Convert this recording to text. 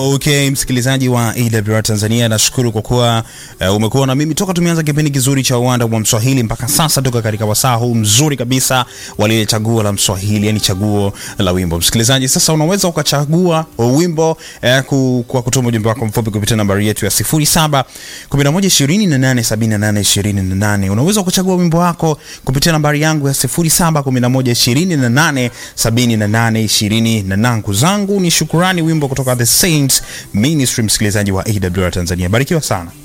Okay, msikilizaji wa AWR Tanzania, nashukuru kwa kuwa uh, umekuwa na mimi toka tumeanza kipindi kizuri cha uwanda wa Mswahili mpaka sasa, toka katika wasaa huu mzuri kabisa wa lile chaguo la Mswahili, yani chaguo la wimbo. Msikilizaji, sasa unaweza ukachagua wimbo uh, ku, kwa kutuma ujumbe wako mfupi kupitia nambari yetu ya 07 11 28 78 28. Unaweza ukachagua wimbo wako kupitia nambari yangu ya 07 11 28 78 28. Ndugu zangu ni shukurani, wimbo kutoka The Saints Ministry, msikilizaji wa AWR Tanzania. Barikiwa sana.